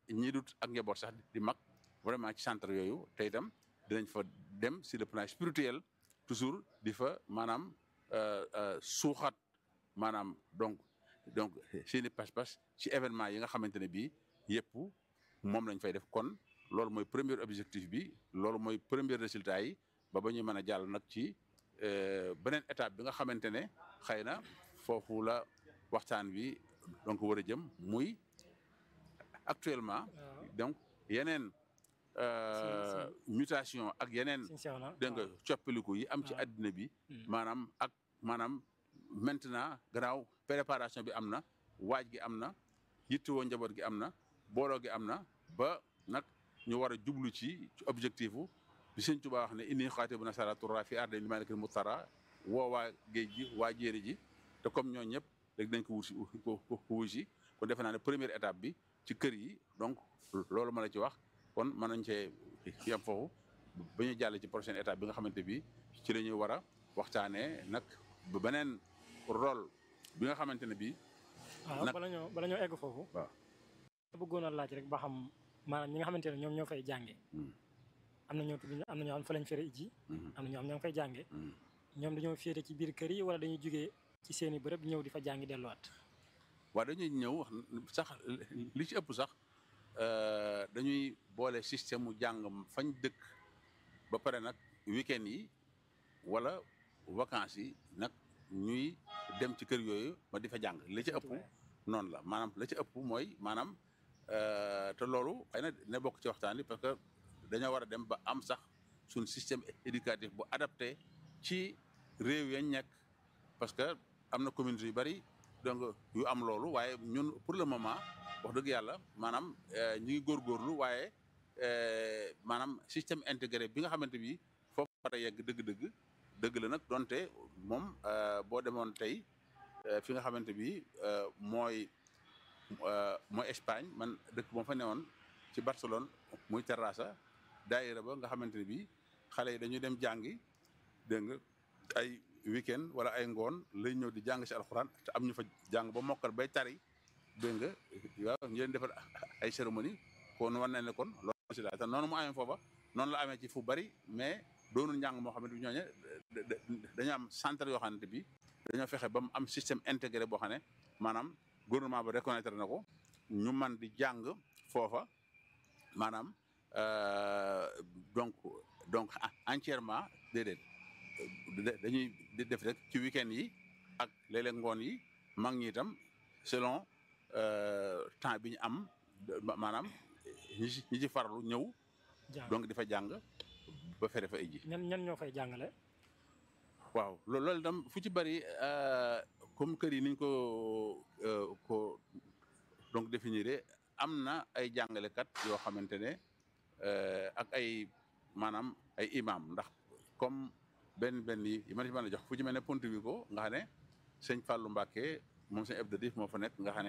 ñii dut ak njaboot sax di mag vraiment ci centre yooyu te itam dinañ fa dem sur le plan spirituel toujours di fa maanaam suuxat maanaam donc donc seeni pas-pas ci événement yi nga xamante ne bii yëpp moom lañ fay def kon loolu mooy premier objectif bi loolu mooy premier résultat yi ba ba ñuy mën a jàll nag ci beneen étape bi nga xamante ne xëy na foofu la waxtaan bi donc war a jëm muy actuellement donc yeneen mutation ak yeneen dégg nga coppiliku yi am ci àddina bi maanaam ak maanaam maintenant gannaaw préparation bi am na waaj gi am na yittewoo njaboot gi am na booloo gi am na ba nag ñu war a jublu ci ci objectif bi sëñ Tuubaa wax ne inni xaati bu nasara turra fi arde li malikil mutara woo waa géej gi waa jéeri ji te comme ñoo ñëpp léegi dañ ko wusi ko wusi kon defe naa ne première étape bi ci kër yi donc loolu ma la ci wax kon mën nañ cee yem foofu ba ñu jàll ci prochaine étape bi nga xamante bi ci la ñuy war a waxtaanee nag ba beneen rôle bi nga xamante ne bii. waaw bala ñoo bala ñoo egg foofu. waaw. bëggoon a laaj rek ba xam maanaam ñi nga xamante ne ñoom ñoo fay jànge am na ñoo tudd am na ñoo xam fa lañ fere ji. am na ñoo xam ñoo ngi fay jànge ñoom dañoo féete ci biir kër yi wala dañuy jugee ci seeni bërëb ñëw di fa jàngi delluwaat. waaw dañuy ñëw sax li ci ëpp sax dañuy boole système mu jàng fañ dëkk ba pare nag week-end yi wala vacances yi nag ñuy dem ci kër yooyu ma di fa jàng li ci ëpp noonu la maanaam la ci ëpp mooy maanaam te loolu xëy na dina bokk ci waxtaan yi parce que dañoo war a dem ba am sax suñ système éducatif bu adapté ci réew yañ nekk parce que am na communauté yu bari donc yu am loolu waaye ñun pour le moment wax dëgg yàlla maanaam ñu ngi góorgóorlu waaye maanaam système intégré bi nga xamante bi foofu war a yegg dëgg-dëgg dëgg la nag donte moom boo demoon tey fi nga xamante bi mooy mooy Espagne man dëkk moom fa newoon ci Barcelone muy Terrassa daayira ba nga xamante ne bi xale yi dañuy dem jàngi dégg nga ay weekend wala ay ngoon lay ñëw di jàng si alxuraan te am ñu fa jàng ba mokkal bay tari dégg nga waaw ñu leen defal ay cérémonie kon war na ne kon loolu si daal te noonu mu amee foofa noonu la amee ci fu bari mais doonul njàng moo xamante bi ñooñe dañoo am centre yoo xamante bi dañoo fexe ba mu am système intégré boo xam ne maanaam gouvernement ba reconnaître na ko ñu man di jàng foofa maanaam donc donc entièrement déedéet dañuy def rek ci week-end yi ak léeg-léeg ngoon yi mag ñi itam selon temps bi ñu am maanaam ñi ci ñi ci farlu ñëw. donc di fa jàng ba fere fa ay ji. ñan ñan ñoo fay jàngale. waaw loolu itam fu ci bari comme kër yi niñ ko ko donc définir am na ay jàngalekat yoo xamante ne ak ay maanaam ay imam ndax comme. benn benn yi ma ci mën a jox fu ci mel ne Pontevico nga xam ne sëñ Fallou Mbacké moom sëñ Abdou Diouf moo fa nekk nga xam ne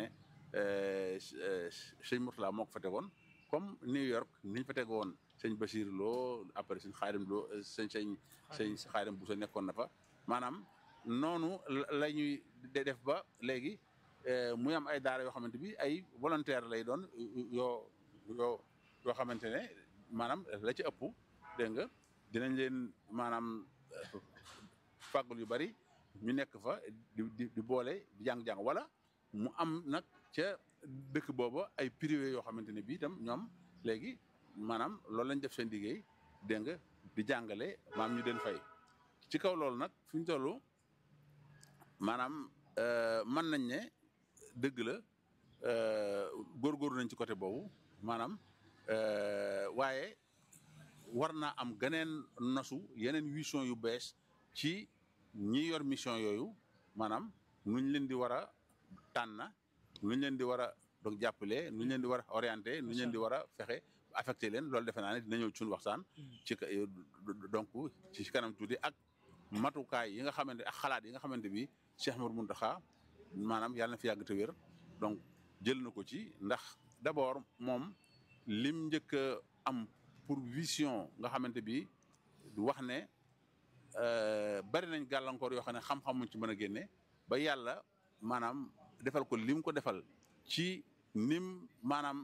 sëñ Mourtala moo ko fa tegoon comme New York niñ fa tegoon sëñ Bachir Lo après sëñ Xaadim Lo sëñ sëñ sëñ Xaadim Bousso nekkoon na fa maanaam noonu la ñuy def ba léegi muy am ay daara yoo xamante bi ay volontaire lay doon yoo yoo yoo xamante ne maanaam la ci ëpp dégg nga dinañ leen maanaam fàggul yu bari ñu nekk fa di di di boole di jàng-jàng wala mu am nag ca dëkk booba ay privé yoo xamante ne bii itam ñoom léegi maanaam loolu lañ def seen liggéey dégg nga di jàngale maam ñu den fay ci kaw loolu nag fi ñu toll maanaam mën nañ ne dëgg la góorgóorlu nañ ci côté boobu maanaam waaye war naa am geneen nosu yeneen vision yu bees ci ñi yor mission yooyu maanaam nuñ leen di war a tànn nuñ leen di war a donc jàppale nuñ leen di war a orienté nuñ leen di war a fexe affecté leen loolu defe naa ne dina ñëw ci suñu waxtaan. ci donc ci kanam tuuti ak matukaay yi nga xamante ak xalaat yi nga xamante bi Cheikh Mouhamadou Mountakha maanaam yàlla na fi yàgg te wér donc jël na ko ci ndax d'abord moom lim njëkk a am. pour vision nga xamante bi wax ne bari nañ gàllankoor yoo xam ne xam-xam muñ ci mën a génne ba yàlla maanaam defal ko lim ko defal ci nim maanaam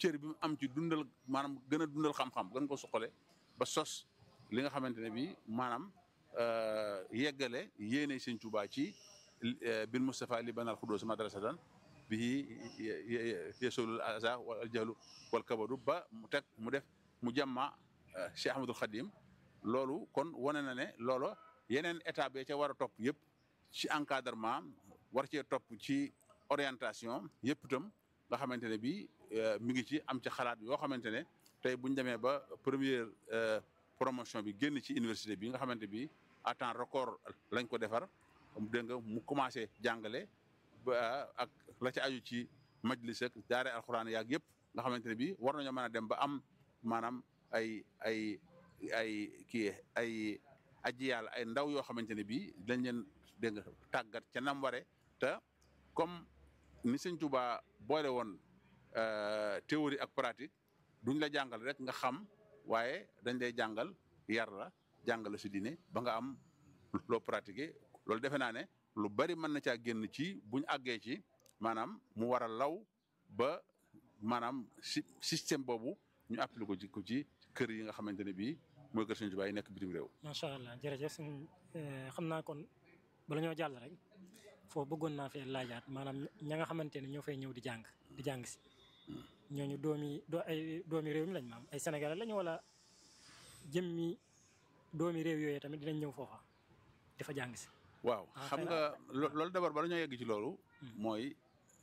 cër bi mu am ci dundal maanaam gën a dundal xam-xam gën ko suqale ba sos li nga xamante ne bii maanaam yeggale yéene sëñ Tuubaa ci bil Mustafa li banal xudóos madrasatan bi yesolul aza wal jahlu wal kabadu ba mu teg mu def mu jàmma Cheikh Ahmadul Khadim loolu kon wane na ne loolo yeneen étape yi ca war a topp yëpp ci encadrement war cee topp ci orientation yëpp itam nga xamante ne bii mi ngi ci am ci xalaat yoo xamante ne tey bu ñu demee ba première promotion bi génn ci université bi nga xamante bi à temps record lañ ko defar dégg nga mu commencé jàngale ba ak la ci aju ci majlis ak daare alxuraan yaag yëpp nga xamante ne bii war nañoo mën a dem ba am maanaam ay ay ay kii ay aji yàlla ay ndaw yoo xamante ne bii dañ leen dégg nga tàggat ca nam ware te comme ni sëñ Tuubaa boole woon théorie ak pratique duñ la jàngal rek nga xam waaye dañ lay jàngal yar la jàngal si diine ba nga am loo pratiquer loolu defe naa ne lu bari mën na caa génn ci buñ àggee ci maanaam mu war a law ba maanaam si système boobu ñu appliqué ko ci ko ci kër yi nga xamante ne bii mooy kër Sëñ Tuubaa yi nekk bitim réew. macha allah jërëjëf suñ xam naa kon bala ñoo jàll rek foofu bëggoon naa fee laajaat maanaam ña nga xamante ne ñoo fay ñëw di jàng di jàng si. ñooñu doomi doo ay doomi réew mi lañ maam ay sénégalais lañu wala jëmmi doomi réew yooyu tamit dinañ ñëw foofa dafa jàng si. waaw xam nga loolu d'abord bala ñoo yegg ci loolu. mooy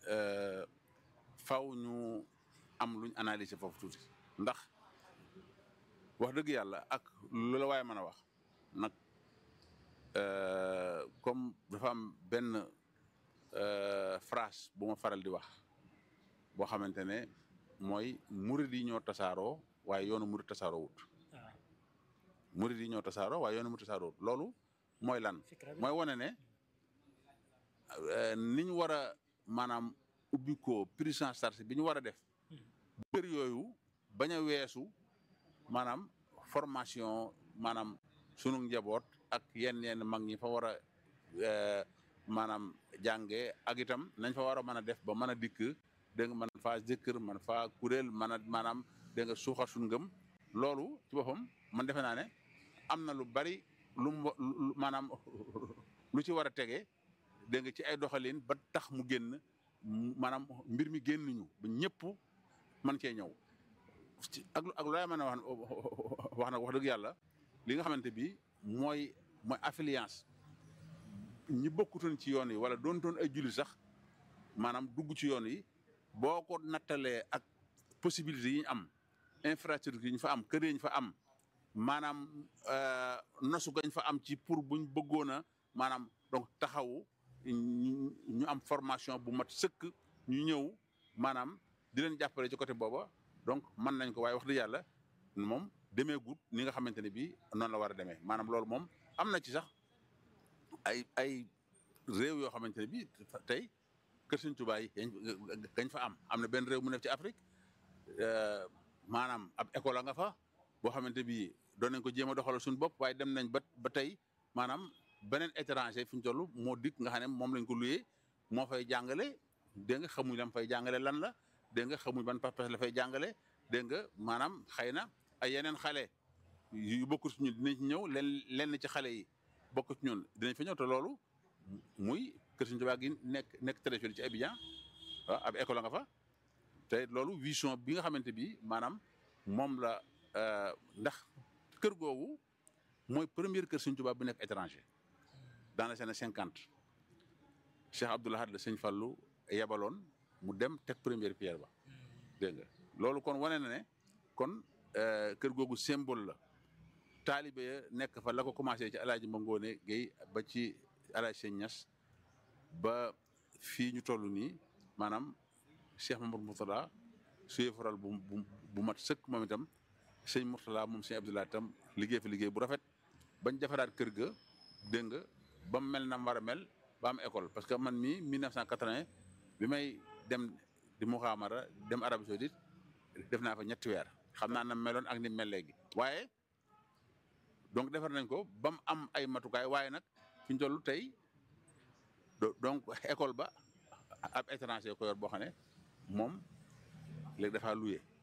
faw ñu am luñ analyser foofu tuuti ndax wax dëgg yàlla ak lu la waaye mën a wax nag comme dafa am benn phrase bu ma faral di wax boo xamante ne mooy murid yi ñoo tasaaroo waaye yoonu murid tasaaroo wut. murid yi ñoo tasaaroo waaye yoonu murid tasaaroo wut loolu mooy lan. mooy wane ne ni ñu war a maanaam ubbi ko prise en charge bi ñu war a def. kër yooyu bañ a weesu maanaam formation maanaam sunu njaboot ak yenn yenn mag ñi fa war a maanaam jànge ak itam nañ fa war a mën a def ba mën a dikk dégg nga man faa jëkkër man faa kuréel mën a maanaam dégg nga suuxat suñu ngëm loolu ci boppam man defe naa ne am na lu bari lu mu maanaam lu ci war a tege dégg nga ci ay doxalin ba tax mu génn maanaam mbir mi génn ñu ba ñëpp man cee ñëw ak ak looy mën a wax wax nag wax dëgg yàlla li nga xamante bi mooy mooy affiliance ñi bokkutoon ci yoon yi wala doontoon ay jullit sax maanaam dugg ci yoon yi boo ko nattalee ak possibilité yi ñu am infrastructure yi ñu fa am kër yi ñu fa am maanaam nosu gañ fa am ci pour buñ bëggoon a maanaam donc taxawu ñu am formation bu mat sëkk ñu ñëw maanaam di leen jàppale ci côté booba donc mën nañ ko waaye wax dëgg yàlla moom demee gut ni nga xamante ne bii noonu la war a demee maanaam loolu moom am na ci sax ay ay réew yoo xamante ne bii tey kër Sëñ Tuubaa yi gañ fa am am na benn réew mu nekk ci Afrique maanaam ab école a nga fa boo xamante bii doon nañ ko jéem a doxalal suñu bopp waaye dem nañ ba ba tey maanaam beneen étranger fi ñu toll moo dikk nga xam ne moom lañ ko luyee moo fay jàngale dégg nga xamuñ lam fay jàngale lan la dégg nga xamuñ ban pas la fay jàngale dégg nga maanaam xëy na ay yeneen xale yu bokkul ci ñun dinañ ci ñëw len lenn ci xale yi bokk ci ñun dinañ fa ñëw te loolu muy kër Sëñ Tuubaa gi nekk nekk trésor ci Abidjan waaw ab école nga fa te loolu vision bi nga xamante bi maanaam moom la ndax kër googu mooy première kër Sëñ Tuubaa bu nekk étranger dans les années cinquante Cheikh Abdoul Ahad la Sëñ Fallu yebaloon mu dem teg première pierre ba dégg nga loolu kon wane na ne kon kër googu symbole la taalibe ya nekk fa la ko commencé ci alaaji Mangoone Guèye ba ci alaaji Sëñ Ñas ba fii ñu toll nii maanaam Cheikh Mamadou Mourtada suye faral bu bu mat sëkk moom itam sëñ Mourtada moom sëñ Abdoulaye itam liggéey fa liggéey bu rafet bañ defaraat kër ga dégg nga ba mu mel na mu war a mel ba am école parce que man mii 1980 bi may dem di Muxaamara dem Arabie Saoudite def naa fa ñetti weer xam naa na meloon ak ni mel léegi waaye donc defar nañ ko ba mu am ay matukaay waaye nag fi ñu toll tey donc école ba ab étranger ko yor boo xam ne moom léegi dafa loué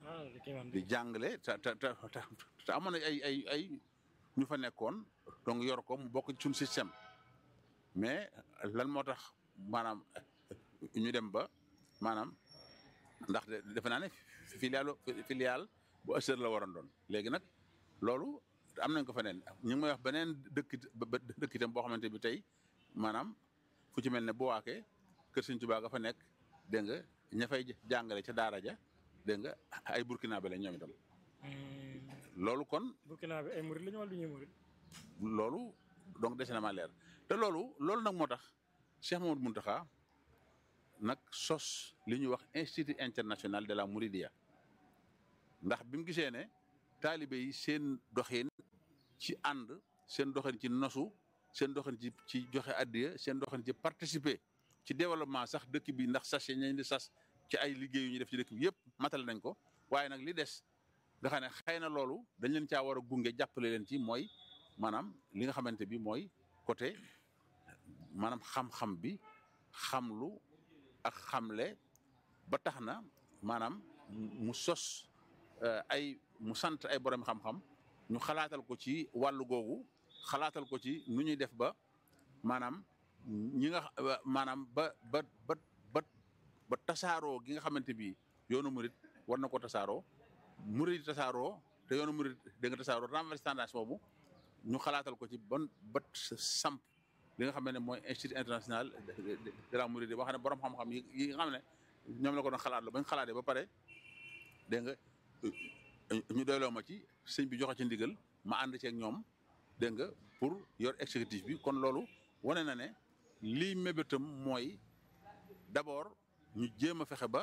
ah kii man di jàngale te te te te amoon na ay ay ay ñu fa nekkoon donc yor ko mu bokk ci suñu système mais lan moo tax maanaam ñu dem ba maanaam ndax defe naa ne filiale filiale bu Asser la waroon doon léegi nag loolu am nañ ko feneen ñu ngi may wax beneen dëkk dëkk itam boo xamante bi tey maanaam fu ci mel ne bu waakee kër Sëñ Tuubaa ga fa nekk dégg nga ña fay jàngale ca daara ja dégg nga ay burkina be la ñoom itam loolu kon Burkina bi ay murid la ñu wala du ñuy murid loolu donc dese na ma leer te loolu loolu nag moo tax Cheikh Mamadou Mountakha nag sos li ñuy wax institut international de la Mouridia ndax bi mu gisee ne taalibe yi seen doxin ci ànd seen doxin ci nosu seen doxin ci ci joxe addiya seen doxin ci participer ci développement sax dëkk bi ndax sas yi ñu di sas ci ay liggéey yu ñu def ci dëkk bi yëpp matal nañ ko waaye nag li des nga xam ne xëy na loolu dañ leen caa war a gunge jàppale leen ci mooy maanaam li nga xamante bi mooy côté maanaam xam-xam bi xamlu ak xamle ba tax na maanaam mu sos ay mu sant ay borom xam-xam ñu xalaatal ko ci wàllu googu xalaatal ko ci nu ñuy def ba maanaam ñi nga maanaam ba ba ba ba ba tasaaroo gi nga xamante bi yoonu murit war na ko tasaaroo murit tasaaroo te yoonu murit da nga tasaaroo renversé tendance boobu ñu xalaatal ko ci ban ba samp li nga xam ne mooy institut international de la Mouride boo xam ne borom xam-xam yi yi nga xam ne ñoom la ko doon xalaat la bañ xalaatee ba pare dégg nga ñu doyloo ma ci sëñ bi joxe ci ndigal ma ànd ceeg ñoom dégg nga pour yor exécutif bi kon loolu wane na ne lii mébétam mooy d'abord ñu jéem a fexe ba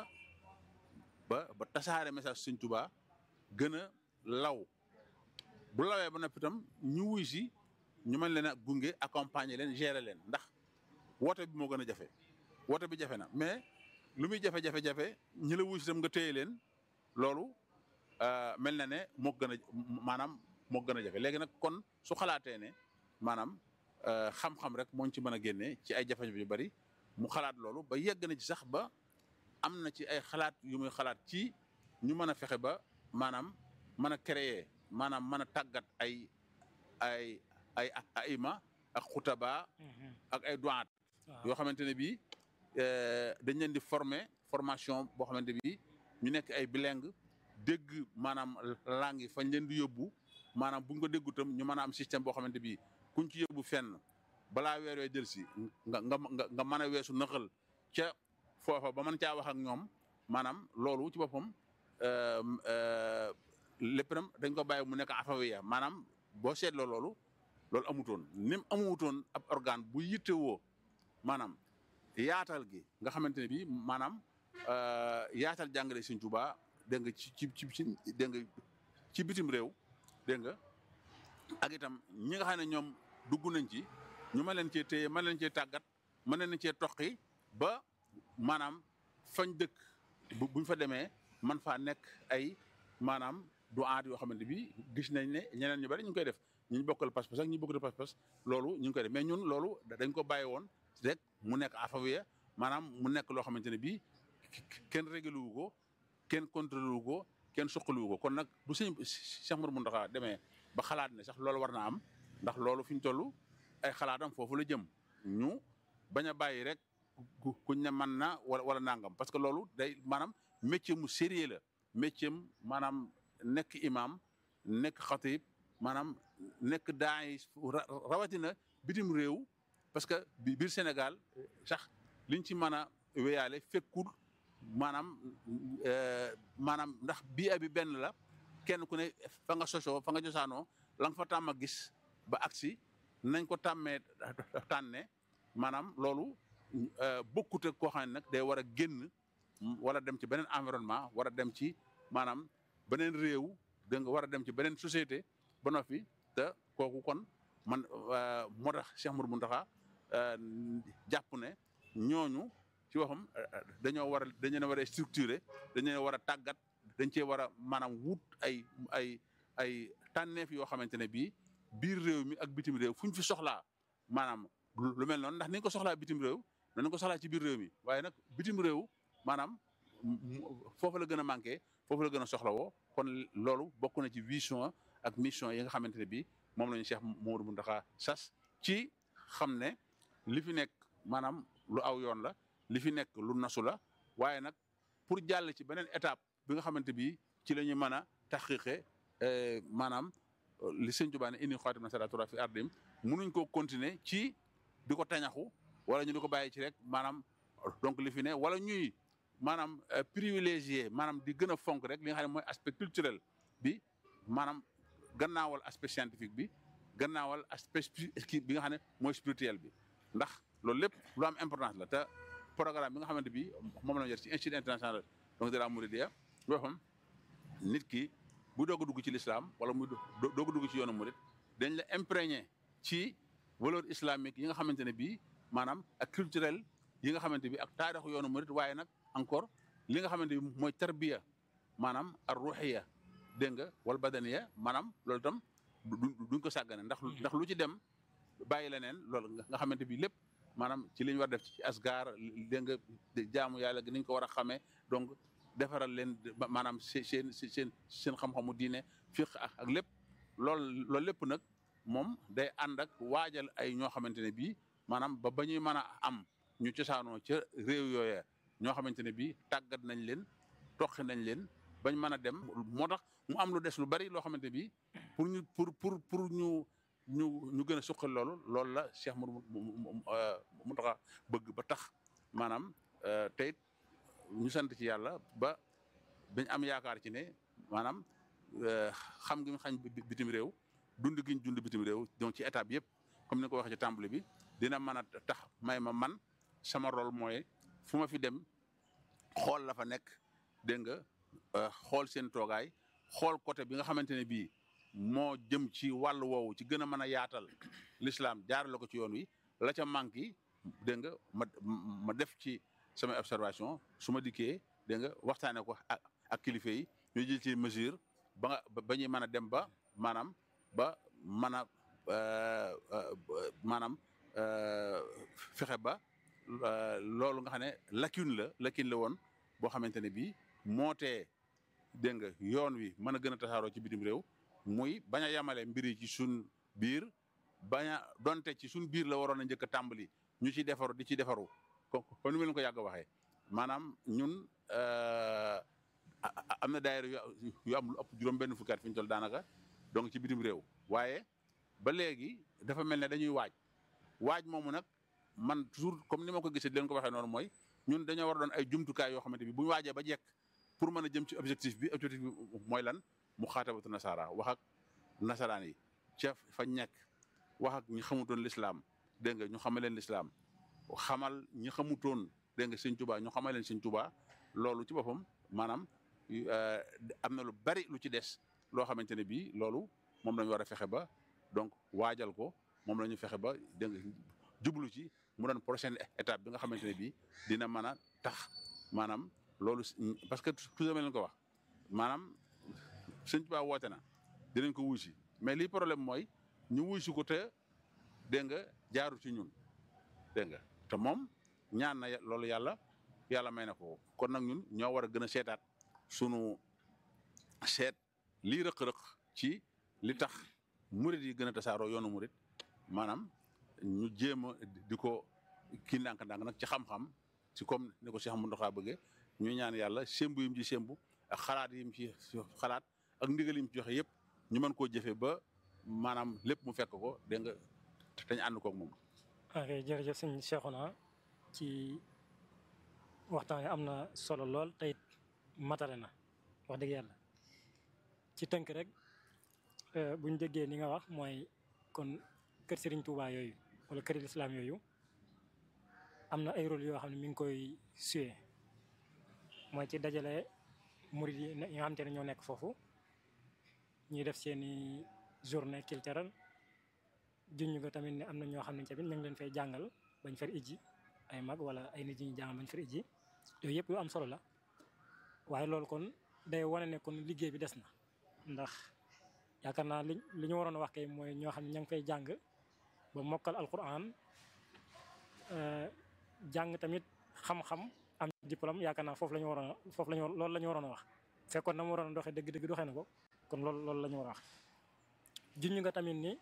ba ba tasaare message sëñ Tuubaa gën a law bu lawee ba noppi itam ñu wuy si ñu mën leen a gunge accompagner leen gérer leen ndax woote bi moo gën a jafe woote bi jafe na mais lu muy jafe-jafe-jafe ñi la wuy si itam nga téye leen loolu mel na ne moo gën a maanaam moo gën a jafe léegi nag kon su xalaatee ne maanaam xam-xam rek moo ci mën a génnee ci ay jafe-jafe yu bari mu xalaat loolu ba yegg na ci sax ba am na ci ay xalaat yu muy xalaat ci ñu mën a fexe ba maanaam mën a créer maanaam mën a tàggat ay ay ay aima ak xutaba ak ay duwaat yoo xamante ne bii dañ leen di former formation boo xamante bi ñu nekk ay bilingue dégg maanaam langue yi fañ leen di yóbbu maanaam buñ ko déggu tam ñu mën a am système boo xamante bi kuñ ci yóbbu fenn balaa weer wee jël si nga nga nga mën a weesu nëxal ca foofa ba mën caa wax ak ñoom maanaam loolu ci boppam lépp nam dañ ko bàyyi mu nekk afawiya maanaam boo seetloo loolu loolu amutoon ni mu amutoon ab organe bu yittewoo maanaam yaatal gi nga xamante ne bii maanaam yaatal jàngale Sëñ Tuubaa dégg nga ci ci ci dégg nga ci bitim réew dégg nga ak itam ñi nga xam ne ñoom dugg nañ ci ñu mën leen cee téye mën leen cee tàggat mën leen cee toqi ba maanaam fañ dëkk bu buñ fa demee man faa nekk ay maanaam du aat yoo xamante bi gis nañ ne ñeneen ñu bari ñu ngi koy def ñu bokkal pas-pas ak ñu bokkul pas-pas loolu ñu ngi koy def mais ñun loolu dañ ko bàyyi woon rek mu nekk afawiya maanaam mu nekk loo xamante ne bii kenn réglé wu ko kenn contrôlé wu ko kenn suqali wu ko kon nag bu sëñ Cheikh Mouhamadou Mountakha demee ba xalaat ne sax loolu war naa am ndax loolu fi ñu toll ay xalaatam foofu la jëm ñu bañ a bàyyi rek kuñ ne mën na wala wala nangam parce que loolu day maanaam métier mu sérieux la métier maanaam nekk imam nekk xatib maanaam nekk daay rawatina bitim réew parce que biir Sénégal sax liñ ci mën a wéyaale fekkul maanaam maanaam ndax bii bi benn la kenn ku ne fa nga sosoo fa nga josaanoo la nga fa tàmm a gis ba agsi nañ ko tàmmee tànne maanaam loolu bokkut ak koo xam ne nag day war a génn wala dem ci beneen environnement war a dem ci maanaam beneen réew da nga war a dem ci beneen société ba noppi te kooku kon man moo tax Cheikh Mourou Mountakha jàpp ne ñooñu ci waxam dañoo war a dañoo war a structuré dañoo war a tàggat dañ cee war a maanaam wut ay ay ay tànneef yoo xamante ne bii biir réew mi ak bitim réew fu ñu fi soxlaa maanaam lu mel noonu ndax ni ko soxlaa bitim réew danañ ko soxlaa ci biir réew mi waaye nag bitim réew maanaam foofu la gën a manqué foofu la gën a soxlawoo kon loolu bokk na ci vision ak mission yi nga xamante ne bii moom la ñu Cheikh Mouhamadou Mountakha sas ci xam ne li fi nekk maanaam lu aw yoon la li fi nekk lu nasu la waaye nag pour jàll ci beneen étape bi nga xamante bi ci la ñu mën a taxqiqe maanaam li sëñ Tuubaa ne inni xaatim na saratura fi ardim munuñ koo continuer ci di ko tañaxu wala ñu di ko bàyyi ci rek maanaam donc li fi ne wala ñuy maanaam privilégié maanaam di gën a fonk rek li nga xam ne mooy aspect culturel bi maanaam gannaawal aspect scientifique bi gannaawal aspect bi nga xam ne mooy spirituel bi ndax loolu lépp lu am importance la te programme bi nga xamante bi moom la ñu yor ci institut international donc de la Mouridiyya waxam nit ki bu doog a dugg ci l'islam wala muy doog a dugg ci yoonu murid dañ la imprégné ci valeur islamique yi nga xamante ne bii maanaam ak culturel yi nga xamante bi ak taarixu yoonu murid waaye nag encore li nga xamante bi mooy tarbiya maanaam ar ruhiya dégg nga wal badaniya maanaam loolu itam duñ ko sàggane ndax ndax lu ci dem bàyyi leneen loolu nga xamante bi lépp maanaam ci li ñu war def ci asgar dégg nga jaamu yàlla gi niñ ko war a xamee donc defaral leen maanaam seen seen seen xam-xamu diine fiq ak lépp loolu loolu lépp nag moom day ànd ak waajal ay ñoo xamante ne bii maanaam ba ba ñuy mën a am ñu cosaanoo ca réew yooya ñoo xamante ne bii tàggat nañ leen toqi nañ leen bañ mën a dem moo tax mu am lu des lu bari loo xamante bi pour ñu pour pour pour ñu ñu ñu gën a suqal loolu loolu la Cheikh Mountakha bëgg ba tax maanaam tey ñu sant ci yàlla ba dañ am yaakaar ci ne maanaam xam gi mu xañ bitim réew dund gi ñu dund bitim réew donc ci étape yëpp comme ni ko waxee ci tàmbali bi dina mën a tax may ma man sama rôle mooy fu ma fi dem xool la fa nekk dégg nga xool seen toogaay xool côté bi nga xamante ne bii moo jëm ci wàll woowu ci gën a mën a yaatal l'islam jaarale ko ci yoon wi la ca manqué dégg nga ma ma def ci samay observation su ma dikkee dégg nga waxtaanee ko ak ak kilifa yi ñu jël ci mesure ba nga ba ñuy mën a dem ba maanaam ba mën a maanaam fexe ba loolu nga xam ne lacune la lacune la woon boo xamante ne bii moo tee dégg nga yoon wi mën a gën a tasaaroo ci bitim réew muy bañ a yamale mbir yi ci suñ biir bañ a donte ci suñ biir la waroon a njëkk a tàmbali ñu ci defaru di ci defaru ko kon ni ma leen ko yàgg a waxee maanaam ñun am na daayira yu am lu ëpp juróom benn fukki at fi ñu toll daanaka donc ci bitim réew waaye ba léegi dafa mel ne dañuy waaj waaj moomu nag man toujours comme ni ma ko gisee di leen ko waxee noonu mooy ñun dañoo war a doon ay jumtukaay yoo xamante bi bu ñu waajee ba jekk pour mën a jëm ci objectif bi objectif bi mooy lan mu xaatabatu nasaara wax ak nasaraan yi ca fañ nekk wax ak ñi xamutoon lislaam dégg nga ñu xamal leen lislaam xamal ñi xamutoon dégg nga sëñ Tuubaa ñu xamal leen sëñ Tuubaa loolu ci boppam maanaam am na lu bari lu ci des loo xamante ne bii loolu moom la ñu war a fexe ba donc waajal ko moom la ñu fexe ba dégg nga jublu ci mu doon prochaine étape bi nga xamante ne bii dina mën a tax maanaam loolu parce que toujours ma leen ko wax maanaam sëñ Tuubaa woote na dinañ ko wuy si mais lii problème mooy ñu wuy si ko te dégg nga jaaru ci ñun dégg nga te moom ñaan na loolu yàlla yàlla may na ko kon nag ñun ñoo war a gën a seetaat sunu seet lii rëq-rëq ci li tax murit yi gën a tasaaroo yoonu murit maanaam ñu jéem a di ko kii ndànk-ndànk nag ci xam-xam ci comme ni ko Cheikh Mountakha bëggee ñu ñaan yàlla sémbu yim ci sémbu ak xalaat yim ci xalaat ak ndigal yim ci joxe yëpp ñu mën koo jëfe ba maanaam lépp mu fekk ko dégg nga dañu ànd koog moom. ok jërëjëf sëñ Cheikhouna ci waxtaan wi am na solo lool tey matale na wax dëgg yàlla ci tënk rek buñ déggee ni nga wax mooy kon kër Serigne Touba yooyu wala kër islam yooyu am na ay rôle yoo xam ne mi ngi koy suyee mooy ci dajale murid yi nga xamante ne ñoo nekk foofu ñuy def seeni journée culturelle junñ ko tamit ne am na ñoo xam ne tamit ñu ngi leen fay jàngal bañ fer ijji ay mag wala ay nit ñi jàngal bañ fer ijji yooyu yëpp yu am solo la waaye loolu kon day wane ne kon liggéey bi des na ndax yaakaar naa li li ñu waroon a wax kay mooy ñoo xam ne ña ngi fay jàng ba mokkal alquran jàng tamit xam-xam am diplôme yaakaar naa foofu la ñu waroon a foofu la ñu loolu la ñu waroon a wax fekkoon na mu waroon a doxee dëgg-dëgg doxee na ko kon loolu loolu la ñu war a wax junj nga tamit ni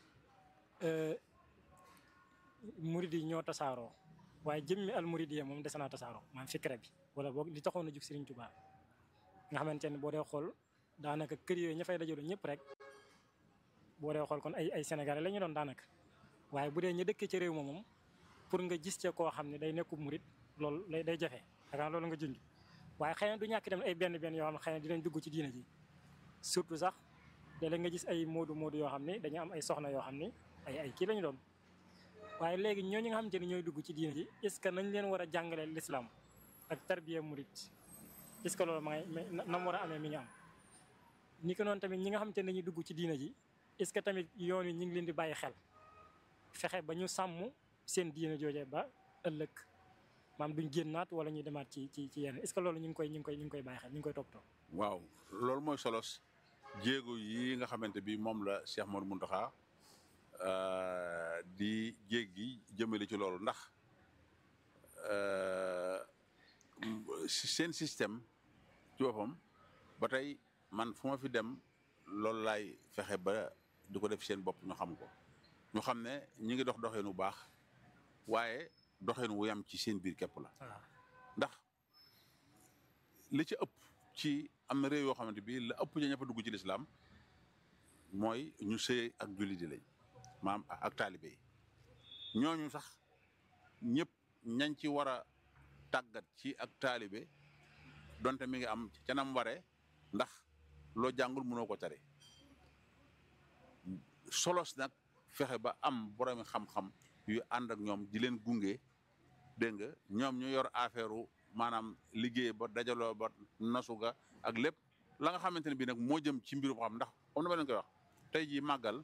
murid yi ñoo tasaaroo waaye jëmmi al murid yi moom des naa tasaaroo maanaam fikra bi wala boog li taxoon a jug Serigne Touba nga xamante ne boo dee xool daanaka kër yooyu ña fay dajaloo ñëpp rek boo dee xool kon ay ay sénégalais la ñu doon daanaka waaye bu dee ñu dëkkee ci réew ma moom pour nga gis ca koo xam ne day nekku murid loolu lay day jafe xanaa loolu nga junj waaye xëy na du ñàkk tamit ay benn benn yoo xam ne xëy na dinañ dugg ci diina ji surtout sax léeg-léeg nga gis ay moodu moodu yoo xam ne dañu am ay soxna yoo xam ne ay ay kii lañu doon waaye léegi ñooñu nga xamante ni ñooy dugg ci diina ji est-ce que nañ leen war a jàngalee l'islam ak tarbiya murid est-ce que loolu ma ngay na mu war a amee mi ngi am ni ko noonu tamit ñi nga xamante ne dañuy dugg ci diina ji est-ce que tamit yoon yi ñu ngi leen di bàyyi xel fexe ba ñu sàmm seen diina joojee ba ëllëg maam duñ génnaat wala ñuy demaat ci ci ci yenn est-ce que loolu ñu ngi koy ñu ngi koy ñu ngi koy bàyyi xel ñu ngi koy toppatoo. waaw loolu mooy solos jéego yi nga xamante bi moom la Cheikh Mor Mountakha di jéggi jëmale ci loolu ndax seen système ci boppam ba tey man fu ma fi dem loolu laay fexe ba di ko def seen bopp ñu xam ko ñu xam ne ñi ngi dox doxeen bu baax waaye doxeen wu yam ci seen biir képp la ndax li ci ëpp ci am na réew yoo xamante bi la ëpp ña ña fa dugg ci lislaam mooy ñu sëy ak julli di lañ maam ak taalibe yi ñooñu sax ñëpp ñañ ci war a tàggat ci ak taalibe donte mi ngi am ca nam waree ndax loo jàngul mënoo ko tare solos nag fexe ba am boroomi xam-xam yu ànd ak ñoom di leen gunge dégg nga ñoom ñu yor affaire maanaam liggéey ba dajaloo ba nasu ga ak lépp la nga xamante ne bii nag moo jëm ci mbirum xam ndax comme dama leen koy wax tey jii màggal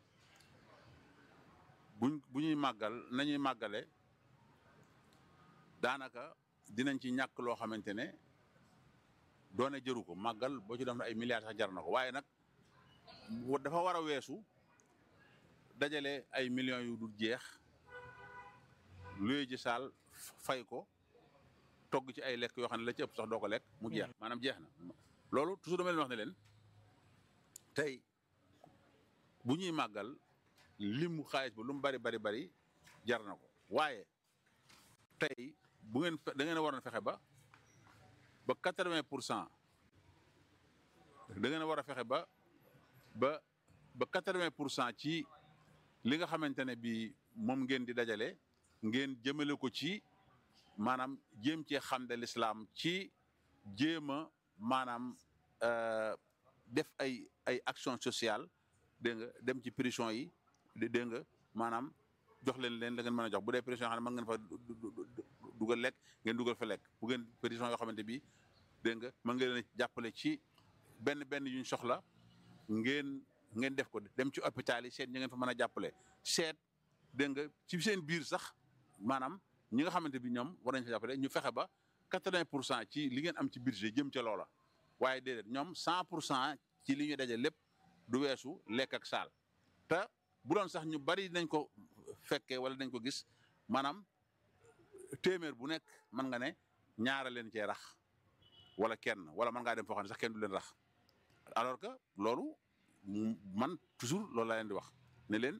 buñ bu ñuy màggal nañuy màggale daanaka dinañ ci ñàkk loo xamante ne doone jëru ko màggal boo ci def na ay milliards sax jar na ko waaye nag dafa war a weesu dajale ay millions yu dul jeex luy ji saal fay ko togg ci ay lekk yoo xam ne la ci ëpp sax doo ko lekk mu jeex maanaam jeex na loolu toujours dama leen wax ne leen tey bu ñuy màggal limu xaalis ba lu mu bari bari bari jar na ko waaye tey bu ngeen da ngeen a war a fexe ba ba quatre-vingt pour cent da ngeen a war a fexe ba ba ba quatre-vingt pour cent ci li nga xamante ne bi moom ngeen di dajale ngeen jëmale ko ci maanaam jéem cee xam de l'islam ci jéem a maanaam def ay ay action sociale dégg nga dem ci prison yi dégg nga maanaam jox leen leen la ngeen mën a jox bu dee prison yoo xam ne mën ngeen fa dugal lekk ngeen dugal fa lekk bu ngeen prison yoo xamante bi dégg nga mën ngeen leen jàppale ci benn benn yuñ soxla ngeen ngeen def ko dem ci hôpital yi seet ñi ngeen fa mën a jàppale seet dégg nga ci seen biir sax maanaam ñi nga xamante bi ñoom war nañ fa jàppale ñu fexe ba quatre-vingt pour cent ci li ngeen am ci budget jëm ca loola waaye déedéet ñoom cent pour cent ci li ñu daje lépp du weesu lekk ak saal te bu doon sax ñu bari nañ ko fekkee wala dañ ko gis maanaam téeméer bu nekk mën nga ne ñaara leen cee rax wala kenn wala mën ngaa dem foo xam ne sax kenn du leen rax alors que loolu man toujours loolu laa leen di wax ne leen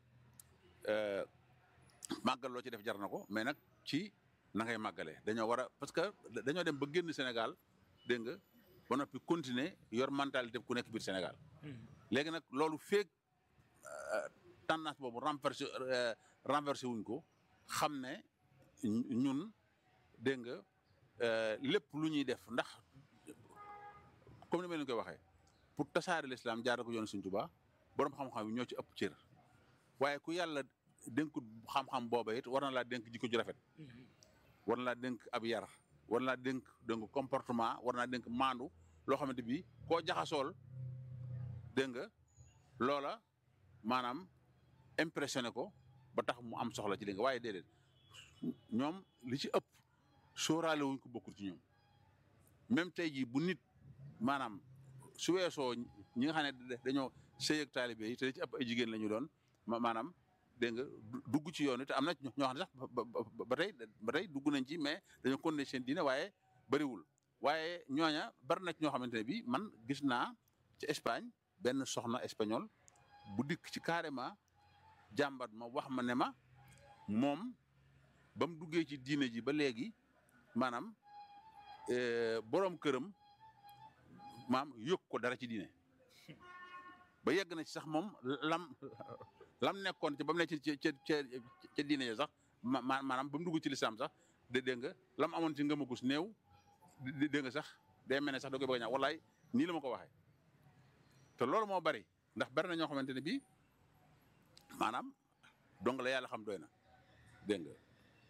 màggal loo ci def jar na ko mais nag ci na ngay màggalee dañoo war a parce que dañoo dem ba génn Sénégal dégg nga ba noppi continuer yor mentalité ku nekk biir Sénégal léegi nag loolu feeg tendance boobu renversé renversé wuñ ko xam ne ñun dégg nga lépp lu ñuy def ndax comme ni ma leen koy waxee pour tasaare l'islam jaar ko yoon Sëriñ Tuubaa borom xam-xam yi ñoo ci ëpp cër waaye ku yàlla dénkut xam-xam booba it war na laa dénk jikko ju rafet war na laa dénk ab yar war na laa dénk dénk comportement war naa dénk maandu loo xamante bi koo jaxasool dégg nga loola maanaam impressionné ko ba tax mu am soxla ci li nga waaye déedéet ñoom li ci ëpp sóoraale wuñ ko bokkul ci ñoom même tey jii bu nit maanaam su weesoo ñi nga xam ne dañoo sëy ak taalibe yi te li ci ëpp ay jigéen la ñu doon maanaam dégg nga dugg ci yoon te am na ñoo xam ne sax ba tey ba tey dugg nañ ci mais dañoo continuer seen diine waaye bëriwul waaye ñooña bari na ci ñoo xamante ne bii man gis naa ci Espagne benn soxna espagnol bu dikk ci carrément jàmbat ma wax ma ne ma moom ba mu duggee ci diine ji ba léegi maanaam boroom këram maam yëg ko dara ci diine ba yegg na ci sax moom lam lam nekkoon ci ba mu nekk ci ca ca ca diine ya sax ma maanaam ba mu dugg ci lislaam sax de dégg nga lam amoon ci ngëm gus néew dégg nga sax day mel ne sax da koy bëgg a ñaaw wallaay nii la ma ko waxee te loolu moo bari ndax bari na ñoo xamante ne bii maanaam donc la yàlla xam doy na dégg nga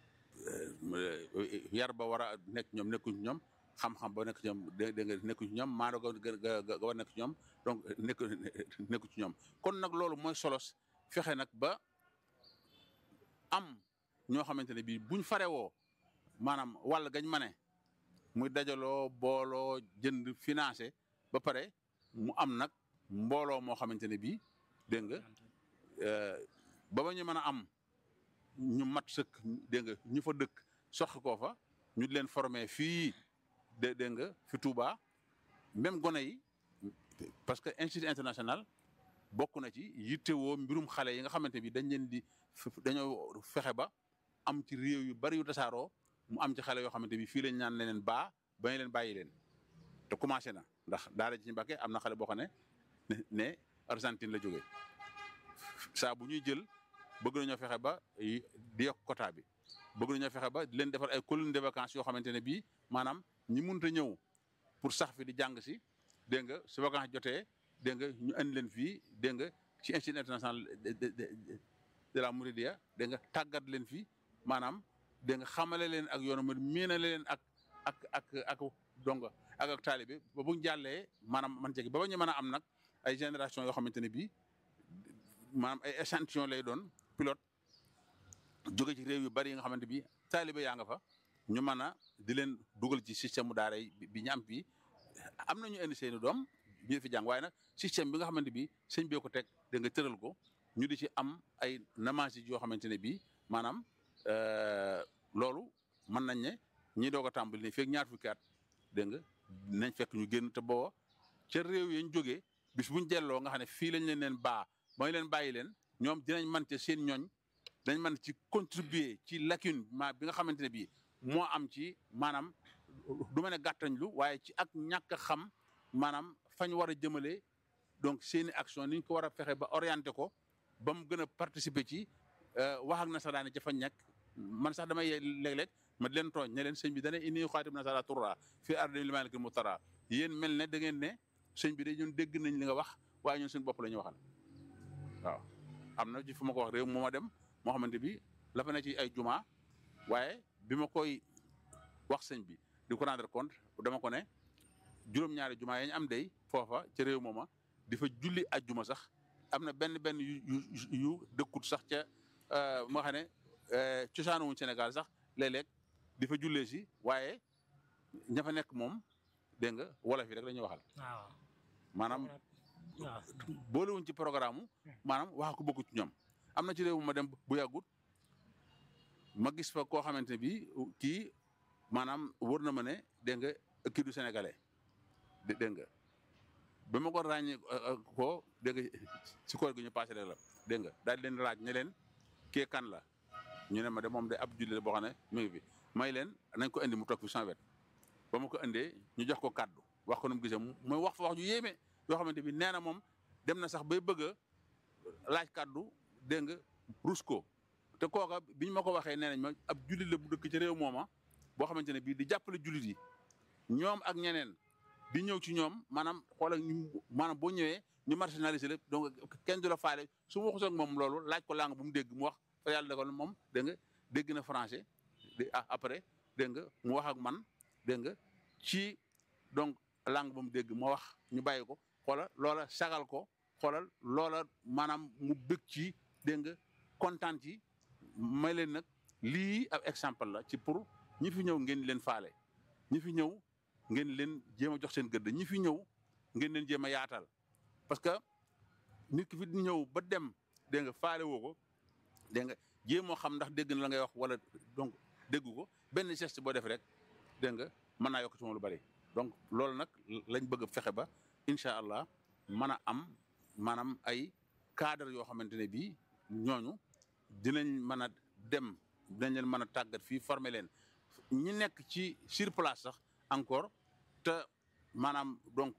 yar ba war a nekk ñoom nekkuñ ci ñoom xam-xam ba nekk ci ñoom dégg nga nekku ci ñoom maado ga ga war nekk ci ñoom donc nekk nekku ci ñoom kon nag loolu mooy solos fexe nag ba am ñoo xamante ne bii buñ farewoo maanaam wàll gañ ma ne muy dajaloo booloo jënd financé ba pare mu am nag mbooloo moo xamante ne bii dégg nga ba ba ñu mën a am ñu mat sëkk dégg nga ñu fa dëkk soxi koo fa ñu di leen formé fii dé dégg nga fi Touba même gone yi parce que institut international bokk na ci yittewoo mbirum xale yi nga xamante bi dañ leen di dañoo fexe ba am ci réew yu bari yu tasaaroo mu am ci xale yoo xamante bi fii lañ ñaan leen baa ba ñu leen bàyyi leen te commencé na ndax daara ji ci Mbàkke am na xale boo xam ne ne Argentine la jógee saa bu ñuy jël bëgg nañoo fexe ba di yokk quota bi bëgg nañoo fexe ba di leen defar ay colonies de vacances yoo xamante ne bii maanaam ñi mënut a ñëw pour sax fi di jàng si dégg nga su vacances jotee dégg nga ñu andi leen fii dégg nga ci institut international de la Mouridia dégg nga tàggat leen fii maanaam dégg nga xamale leen ak yoonu mu miinale leen ak ak ak ak donga ak ak taalibe ba bu ñu jàllee maanaam man jegi ba ba ñu mën a am nag ay génération yoo xamante ne bii maanaam ay échantillon lay doon pilote jóge ci réew yu bari yi nga xamante bi taalibe yaa nga fa ñu mën a di leen dugal ci système mu daara yi bi ñu am fii am na ñu indi seeni doom ñu fi jàng waaye nag système bi nga xamante bi sëñ bee ko teg da nga tëral ko ñu di ci am ay namage yoo xamante ne bii maanaam loolu mën nañ ne ñi doog a tàmbali ne feeg ñaar fukki at dégg nga nañ fekk ñu génn te booba ca réew yañ jógee bis buñ delloo nga xam ne fii lañ leen leen baa mooy leen bàyyi leen ñoom dinañ mën ci seen ñooñ dañ mën ci contribuer ci lacune ma bi nga xamante ne bii moo am ci maanaam du ma ne gàttañ lu waaye ci ak ñàkk xam maanaam fañ war a jëmale donc seeni action ni ñu ko war a fexe ba orienté ko ba mu gën a participer ci wax ak nasaraani ca fañ nekk man sax damay léeg-léeg ma di leen tooñ ne leen sëñ bi dana inni xaatim nasara turra fii ardi limalikil mutara yéen mel ne da ngeen ne sëñ bi de ñun dégg nañ li nga wax waaye ñun suñu bopp la ñu waxal waaw am na ci fu ma ko wax réew moo ma dem moo xamante bi la fa ne ci ay juma waaye bi ma koy wax sëñ bi di ko rendre compte dama ko ne juróom-ñaari juma yañ am day foofa ca réew mooma di fa julli ajjuma sax am na benn benn yu yu yu dëkkut sax ca moo xam ne cosaanuwuñ Sénégal sax léeg-léeg di fa jullee si waaye ña fa nekk moom dégg nga wolof yi rek la ñuy waxal. waaw maanaam waaw boolewuñ ci programme maanaam wax ko bokku ci ñoom am na ci réew ma dem bu yàggut ma gis fa koo xamante ne bii kii maanaam wër na ma ne dégg nga kii du sénégalais dégg nga ba ma ko ràññee ko dégg nga ci koor gi ñu passé la dégg nga daal di leen laaj ne leen kee kan la ñu ne ma de moom de ab jullit boo xam ne mi ngi fi may leen nañ ko indi mu toog fi sans wet ba ma ko indee ñu jox ko kàddu wax ko nu mu gisee mooy wax fa wax ju yéeme yoo xamante bi nee na moom dem na sax bay bëgg a laaj kàddu dégg nga rus ko te kooka biñ ma ko waxee nee nañ ma ab jullit la bu dëkk ci réew mooma boo xamante ne bii di jàppale jullit yi ñoom ak ñeneen di ñëw ci ñoom maanaam xoolal ñu maanaam boo ñëwee ñu marginalisé lépp donc kenn du la faale su ma waxee ak moom loolu laaj ko langue bu mu dégg mu wax fa yàlla defal moom dégg nga dégg na français après dégg nga mu wax ak man dégg nga ci donc langue ba mu dégg ma wax ñu bàyyi ko xoolal loola sagal ko xoolal loola maanaam mu bëgg ci dégg nga kontaan ci may leen nag lii ab exemple la ci pour ñi fi ñëw ngeen leen faale ñi fi ñëw ngeen leen jéem a jox seen gëdd ñi fi ñëw ngeen leen jéem a yaatal parce que nit ki fi ñëw ba dem dégg nga faale woo ko dégg nga jéemoo xam ndax dégg na la ngay wax wala donc déggu ko benn geste boo def rek dégg nga mën naa yokk ci moom lu bari donc loolu nag lañ bëgg a fexe ba incha allah mën a am maanaam ay cadre yoo xamante ne bii ñooñu dinañ mën a dem dinañ leen mën a tàggat fii former leen ñi nekk ci sur place sax encore te maanaam donc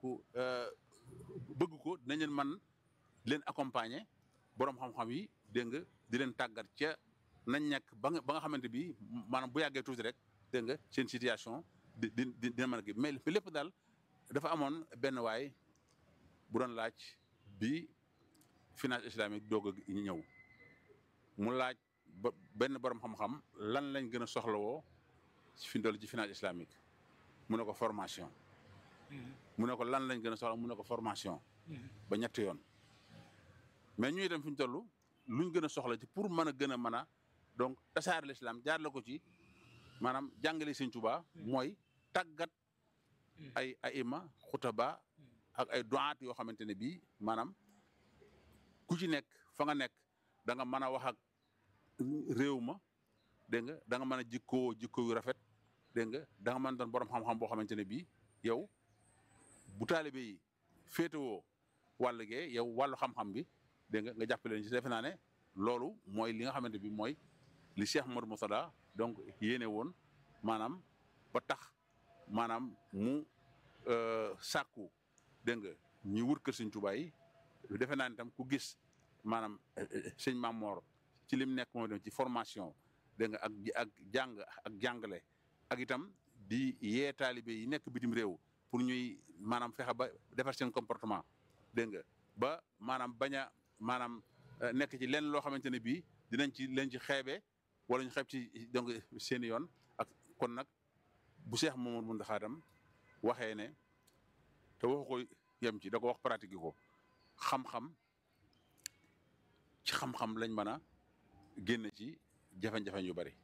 bëgg ko dinañ leen mën leen accompagner borom xam-xam yi dégg nga di leen tàggat ca nañ nekk ba nga ba nga xamante bi maanaam bu yàggee tuuti rek dégg nga seen situation di di dina mën a kii mais lépp daal dafa amoon benn waay bu doon laaj bi finance islamique doog a ñëw mu laaj ba benn borom xam-xam lan lañ gën a soxlawoo fi mu toll ci finance islamique mu ne ko formation. mu ne ko lan lañ gën a soxla mu ne ko formation. ba ñetti yoon. mais ñu itam fi ñu toll luñ gën a soxla ci pour mën a gën a mën a donc tasaare l'islam jaar la ko ci maanaam jàngale Sëñ Tuubaa mooy tàggat ay ay ima xutaba ak ay duwaat yoo xamante ne bii maanaam ku ci nekk fa nga nekk da nga mën a wax ak réew ma dégg nga da nga mën a jikkoo jikko yu rafet dégg nga da nga mën doon borom xam-xam boo xamante ne bii yow bu taalibe yi féetewoo wàll gee yow wàllu xam-xam bi dégg nga nga jàppale leen ci defe naa ne loolu mooy li nga xamante bi mooy li Cheikh Modou Moussada donc yéene woon maanaam ba tax maanaam mu sàkku dégg nga ñuy wër kër Sëñ Tuubaa yi defe naa ne tam ku gis maanaam sëñ Mamor ci lim nekk mooy dem ci formation dégg nga ak ak jàng ak jàngale ak itam di yee taalibe yi nekk bitim réew pour ñuy maanaam fexe ba defar seen comportement dégg nga ba maanaam bañ a maanaam nekk ci lenn loo xamante ne bii dinañ ci leen ci xeebe wala ñu xeeb ci donc seen yoon ak kon nag bu Seex Mamadu Muntaxa tam waxee ne te waxu ko yem ci da ko wax pratique ko xam-xam ci xam-xam lañ mën a génn ci jafe-jafe yu bari.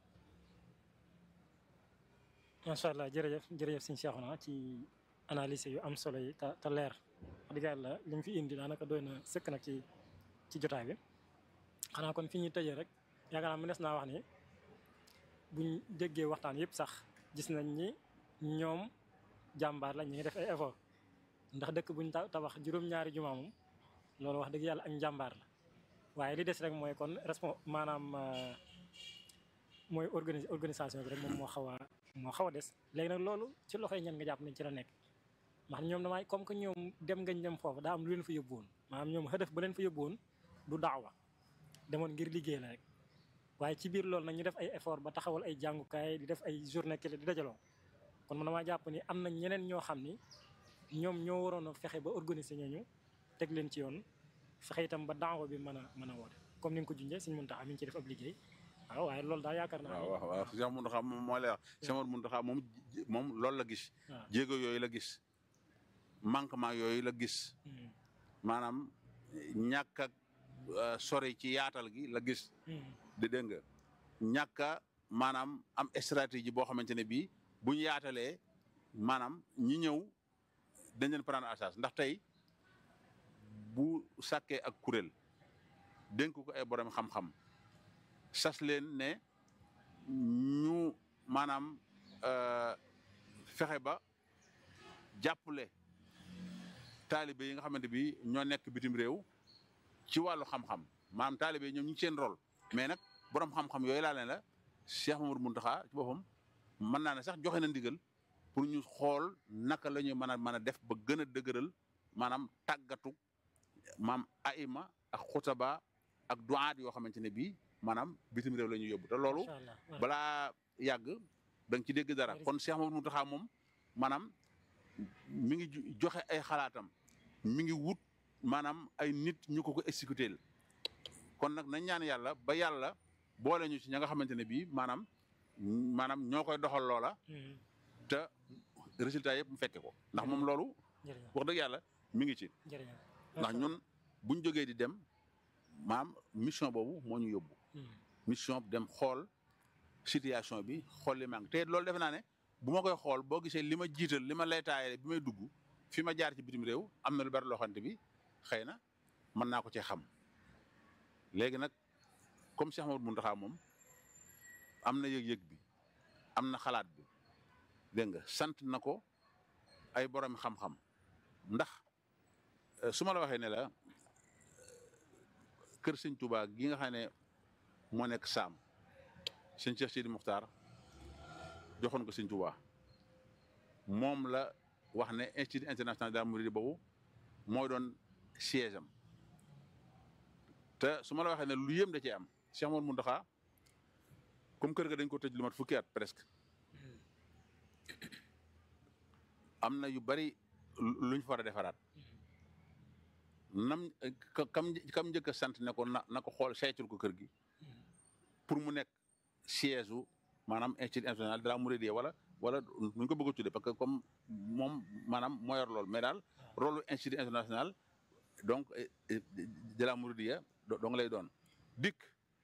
macha allah jërëjëf jërëjëf sëñ Cheikhouna ci analyse yu am solo yi te te leer wax dëgg yàlla li mu fi indi daanaka doy na sëkk nag ci ci jotaay bi xanaa kon fi ñuy tëjee rek yaakaar naa mu des naa wax ni buñ déggee waxtaan yëpp sax gis nañ ni ñoom jàmbaar la ñu ngi def ay effort ndax dëkk buñ tabax juróom-ñaari jumaa moom loolu wax dëgg yàlla ak njàmbaar la waaye li des rek mooy kon respon maanaam mooy organi organisation bi rek moom moo xaw a moo xaw a des léegi nag loolu ci loxoy ñan nga jàpp nañ ci la nekk ndax ñoom damay comme que ñoom dem ngañ dem foofu daa am lu leen fa yóbbuwoon maanaam ñoom xëdëf ba leen fa yóbbuwoon du daawa demoon ngir liggéey la rek waaye ci biir loolu nag ñu def ay effort ba taxawal ay jàngukaay di def ay journée kele di dajaloo kon man damaa jàpp ni am na ñeneen ñoo xam ni ñoom ñoo waroon a fexe ba organiser ñooñu teg leen ci yoon fexe itam ba daawa bi mën a mën a woote comme ni nga ko junjee suñu Muntaxa mi ngi ci def ab liggéey waaw waaye loolu daal yaakaar naa. waaw waaw waaw Cheikh Mountakha moom moo lay wax. Cheikh Mountakha moom moom loolu la gis. jéego yooyu la gis. manquement yooyu la gis. maanaam ñàkk ak sori ci yaatal gi la gis. di dégg nga ñàkk a maanaam am stratégie boo xamante ne bii bu ñu yaatalee maanaam ñi ñëw dañ leen prendre en charge ndax tey bu sàkkee ak kuréel dénk ko ay borom xam-xam. sas leen ne ñu maanaam fexe ba jàppale taalibe yi nga xamante bi ñoo nekk bitim réew ci wàllu xam-xam maanaam taalibe ñoom ñu ngi seen rôle mais nag borom xam-xam yooyu laa leen la Cheikh Mamadou Mountakha ci boppam mën naa ne sax joxe na ndigal pour ñu xool naka la ñuy mën a mën a def ba gën a dëgëral maanaam tàggatu maam aima ak xutaba ak duaat yoo xamante ne bii maanaam bitim réew la ñuy yóbbu te loolu balaa yàgg da nga ci dégg dara kon Cheikh Mamadou Mountakha moom maanaam mi ngi joxe ay xalaatam mi ngi wut maanaam ay nit ñu ko ko exécuter kon nag nañ ñaan yàlla ba yàlla boole ñu ci ña nga xamante ne bii maanaam maanaam ñoo koy doxal loola te résultat yëpp mu fekke ko ndax moom loolu wax dëgg yàlla mi ngi ci ndax ñun buñ jógee di dem maam mission boobu moo ñu yóbbu mission dem xool situation bi xool li manque te loolu defe naa ne bu ma koy xool boo gisee li ma jiital li ma lay taayee bi may dugg fi ma jaar ci bitim réew am na lu bari loo xamante bi xëy na mën naa ko cee xam léegi nag comme Cheikh Mamadou Mountakha moom am na yëg-yëg bi am na xalaat bi dégg nga sant na ko ay borom xam-xam ndax su ma la waxee ne la kër sëñ Touba gi nga xam ne moo nekk saam sëñ Cheikh Sidi Muxtaar joxoon ko sëñ Touba moom la wax ne institut international de la Mouride boobu mooy doon siège am te su ma la waxee ne lu yëm da cee am Cheikh Mouhamadou Mountakha comme kër ga dañ ko tëj lu mat fukki at presque am na yu bari luñ fa war a defaraat nam kam kam njëkk a sant ne ko na na ko xool saytul ko kër gi pour mu nekk siège u maanaam institut international de la Mouridiyya wala wala nuñ ko bëgg a tuddee parce que comme moom maanaam moo yor lool mais daal rôle institut international donc de la Mouridiyya donc lay doon dikk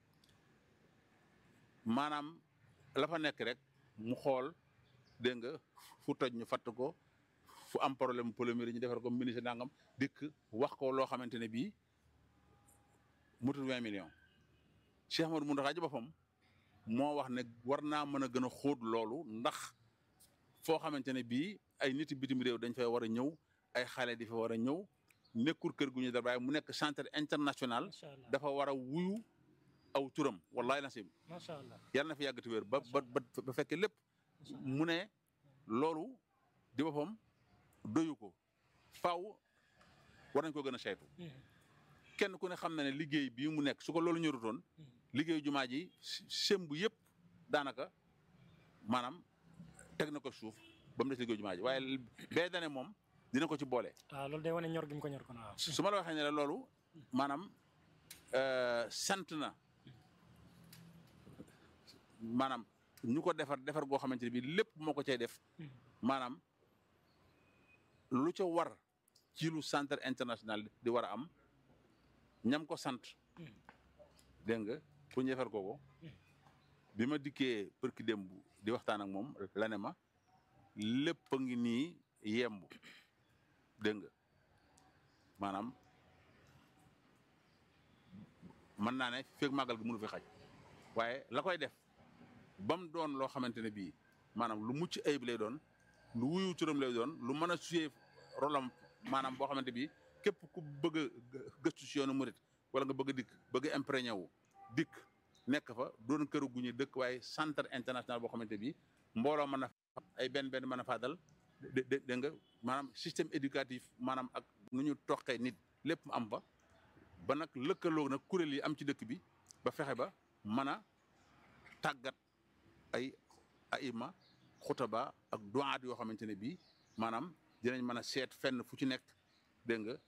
maanaam la fa nekk rek mu xool dégg nga fu toj ñu fatt ko fu am problème polémique ñu defar ko ministre nangam dikk wax ko loo xamante ne bii mutul vingt millions Cheikh Amadou Mountakha ji boppam moo wax ne war naa mën a gën a xóot loolu ndax foo xamante ne bii ay nit bitim réew dañ fay war a ñëw ay xale di fa war a ñëw nekkul kër gu ñu dara waaye mu nekk centre international dafa war a wuyu aw turam wallahi nasib macha allah yàlla na fi yàggati wér ba ba ba fekkee lépp mu ne loolu di boppam doyu ko faaw war nañ ko gën a saytu kenn ku ne xam na ne liggéey bii mu nekk su ko loolu ñorutoon liggéeyu jumaa ji sembu yëpp daanaka maanaam teg na ko suuf ba mu des liggéeyu jumaa ji waaye bee dane moom dina ko ci boole. waaw loolu day wane ñor gi mu ko ñor kon waaw. su ma la waxee ne la loolu maanaam sant na maanaam ñu ko defar defar goo xamante ne bii lépp moo ko cay def maanaam lu ca war ci lu centre international di war a am ñam ko sant dégg nga pour ñu defar kooko bi ma dikkee përki démb di waxtaan ak moom la ne ma lépp a ngi nii yemb dégg nga maanaam mën naa ne feeg màggal gi mënu fi xaj waaye la koy def ba mu doon loo xamante ne bii maanaam lu mucc ayib lay doon lu wuyu turam lay doon lu mën a suyee rolam maanaam boo xamante bi képp ku bëgg a gëstu si yoonu murit wala nga bëgg a dikk bëgg a imprégné wu dikk nekk fa doon këru gu ñu dëkk waaye centre international boo xamante bi mbooloo mën a ay benn benn mën a fàddal dé dégg nga maanaam système éducatif maanaam ak nu ñu toqee nit lépp am fa ba nag lëkkaloo nag kuréel yi am ci dëkk bi ba fexe ba mën a tàggat ay aima xutaba ak duwaat yoo xamante ne bii maanaam dinañ mën a seet fenn fu ci nekk dégg nga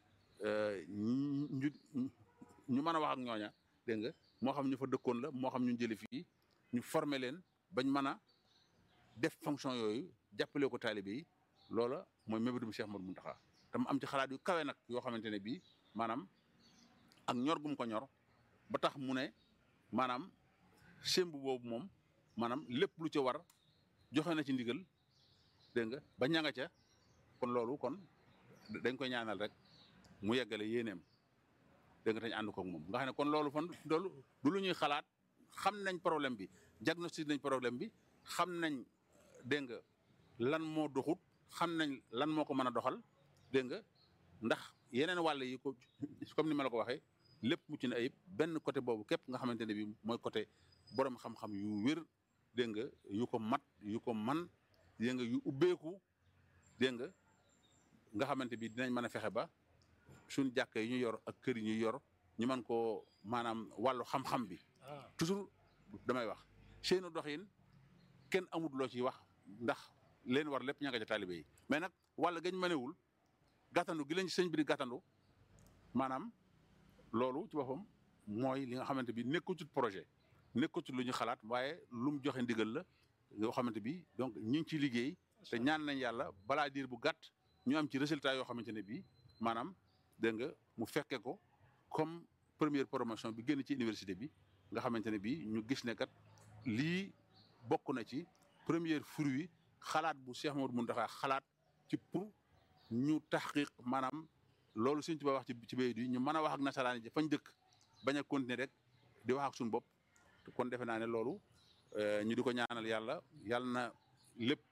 ñu ñu mën a wax ak ñooña dégg nga moo xam ñu fa dëkkoon la moo xam ñu jëlee fii ñu former leen bañ mën a def fonction yooyu jàppale ko taalibe yi loola mooy mébétum Cheikh Modou Mountakha tam am ci xalaat yu kawe nag yoo xamante ne bii maanaam ak ñor gum ko ñor ba tax mu ne maanaam semb boobu moom maanaam lépp lu ca war joxe na ci ndigal dégg nga ba ñanga ca kon loolu kon dañ koy ñaanal rek mu yeggale yéeneem dégg nga dañ ànd koog moom nga xam ne kon loolu fan loolu du lu ñuy xalaat xam nañ problème bi diagnostic nañ problème bi xam nañ dégg nga lan moo doxut xam nañ lan moo ko mën a doxal dégg nga ndax yeneen wàll yi ko comme ni ma la ko waxee lépp mucc na ayib benn côté boobu képp nga xamante ne bi mooy côté borom xam-xam yu wér dégg nga yu ko mat yu ko man dégg nga yu ubbeeku dégg nga nga xamante bi dinañ mën a fexe ba suñ jàkk yi ñu yor ak kër yi ñu yor ñu mën koo maanaam wàllu xam-xam bi toujours damay wax seenu doxin kenn amut loo ciy wax ndax leen war lépp ña nga ca taalibe yi mais nag wàll gañ mënewul gàttandu gi lañ sëñ bi di gàttandu maanaam loolu ci boppam mooy li nga xamante bi nekkatul projet nekkatul lu ñu xalaat waaye lu mu joxe ndigal la yoo xamante bi donc ñu ngi ciy liggéey te ñaan nañ yàlla balaa diir bu gàtt ñu am ci résultat yoo xamante ne bii maanaam dégg nga mu fekke ko comme première promotion bi génn ci université bi nga xamante ne bii ñu gis ne kat lii bokk na ci première fruit xalaat bu Cheikh Mamadou Mountakha xalaat ci pour ñu taxqiq maanaam loolu Sëñ Tuubaa wax ci ci bayit yi ñu mën a wax ak nasaraan yi fañ dëkk bañ a continuer rek di wax ak suñu bopp kon defe naa ne loolu ñu di ko ñaanal yàlla yàlla na lépp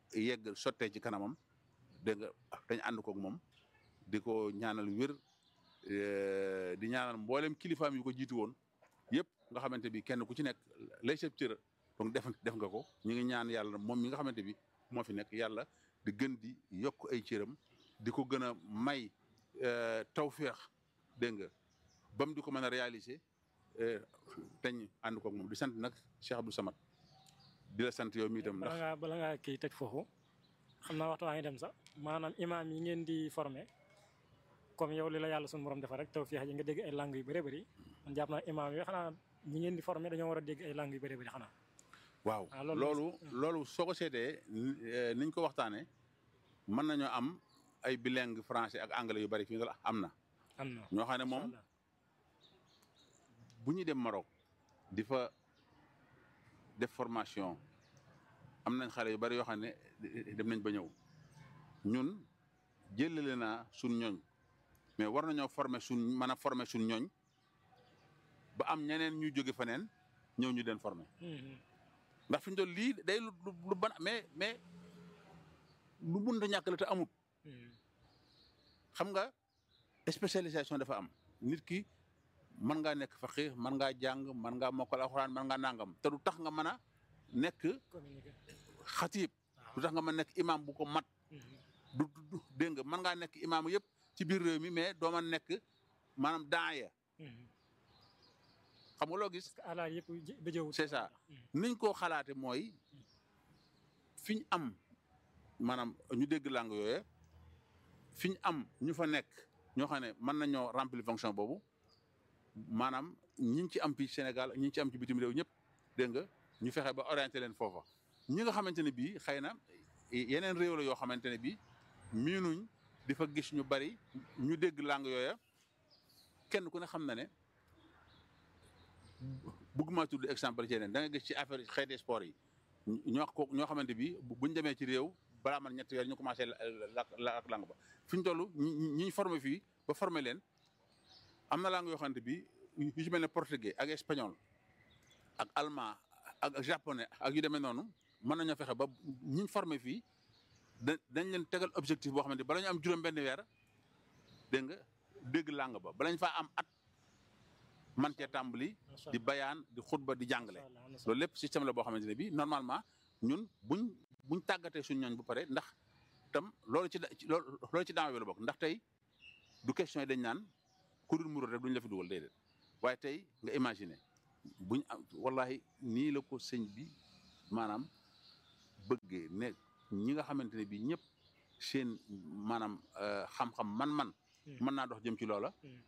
yegg sottee ci kanamam dégg nga dañ ànd koog moom di ko ñaanal wér di ñaanal mboolem kilifaam yu ko jiitu woon yëpp nga xamante bi kenn ku ci nekk lay sëb cër donc def def nga ko ñu ngi ñaan yàlla moom mi nga xamante bi moo fi nekk yàlla di gën di yokk ay cëram di ko gën a may tawféex dégg nga bam di ko mën a réaliser teñ ànd koog moom di sant nag Cheikh Abdou Samad di la sant yow mi itam ndax bala ngaa bala ngaa kii teg foofu xam naa waxtu waa ngi dem sax maanaam imaam yi ngeen di formé comme yow li la yàlla suñu borom defal rek tawfeex yi nga dégg ay langues yu bëree bëri man jàpp naa imaam yi xanaa ñi ngeen di formé dañoo war a dégg ay langues yu bëree bëri xanaa waaw ah, loolu loolu loolu soo ko seetee niñ ko waxtaanee mën nañoo am ay bilingue français ak anglais yu bari fii la am na am na ñoo xam ne moom Incha allah. bu ñuy dem Maroc di fa def formation am nañ xale yu bari yoo xam ne dem nañ ba ñëw ñun jëlale naa suñ ñooñ mais war nañoo former suñ mën a former suñ ñooñ ba am ñeneen ñu jóge feneen ñëw ñu den former Mhm. ndax fi ñu doon lii day lu lu lu ban mais mais lu mun a ñàkk la te amut Mhm. xam nga spécialisation dafa am nit ki mën ngaa nekk faqih mën ngaa jàng mën ngaa mokkal alxuraan mën ngaa nangam te du tax nga mën a nekk communiqué xatiib du tax nga mën a nekk imam bu ko mat Mhm. du du du dégg nga mën ngaa nekk imam yëpp ci biir réew mi mais doo ma nekk maanaam daaya Mhm. xam nga loo gis parce que alaal yëpp ba jëwut C'est ça. niñ koo xalaate mooy fi ñu am maanaam ñu dégg langue yooyu fi ñu am ñu fa nekk ñoo xam ne mën nañoo remplir fonction boobu maanaam ñi ñu ci am fii Sénégal ñi ñu ci am ci bitim réew ñëpp dégg nga ñu fexe ba orienté leen foofa ñi nga xamante ne bii xëy na yeneen réew la yoo xamante ne bii miinuñ di fa gis ñu bari ñu dégg langue yooya kenn ku ne xam na ne bëgg maa tudd exemple ci yeneen da nga gis ci affaire xeeti sport yi ñoo ko ñoo xamante bi buñ demee ci réew balaa man ñetti weer ñu commencé la la ak langue ba fi ñu toll ñi ñi ñu formé fii ba formé leen am na langue yoo xamante bi yu ci mel ne portugais ak espagnol ak allemand ak ak japonais ak yu demee noonu mën nañoo fexe ba ñi ñu formé fii da dañ leen tegal objectif boo xamante bala ñu am juróom benn weer dégg nga dégg langue ba bala ñu faa am at man cee tàmbali Macha di Allah. bayaan di xutba di jàngale Macha Allah, am na solo. loolu lépp système la boo xamante ne bii normalement ñun buñ buñ tàggatee suñ ñooñ bu pare ndax tam loolu ci da- ci- loolu loolu ci daawa bi la bokk ndax tey du question yi dañ naan ku dul murid rek duñ la fi dugal déedéet waaye tey nga imaginer buñ am wallahi nii la ko sëñ bi maanaam bëggee ne ñi nga xamante ne bii ñëpp seen maanaam euh, xam-xam man-man Hmm. mën naa dox jëm ci loola Hmm.